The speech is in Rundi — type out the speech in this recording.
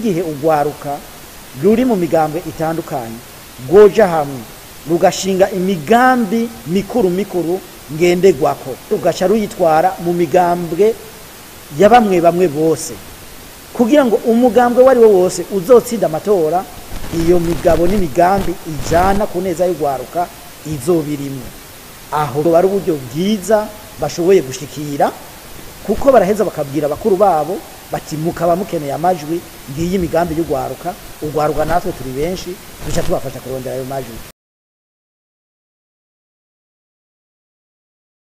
n'igihe urwaruka ruri mu migambwe itandukanye rwoja hamwe rugashinga imigambi mikuru mikuru ngenderwako rugaca ruyitwara mu migambwe ya bamwe bamwe bose kugira ngo umugambwe wari wo wose uzotsinda amatora iyo migabo n'imigambi ijana ku neza y'urwaruka izobirimwe aho buba ari uburyo bwiza bashoboye gushikira kuko baraheza bakabwira bakuru babo bati mukaba mukeneye amajwi ngiyi imigambi y'urwaruka urwaruka natwe turi benshi duca tubafasha kurondera ayo majwi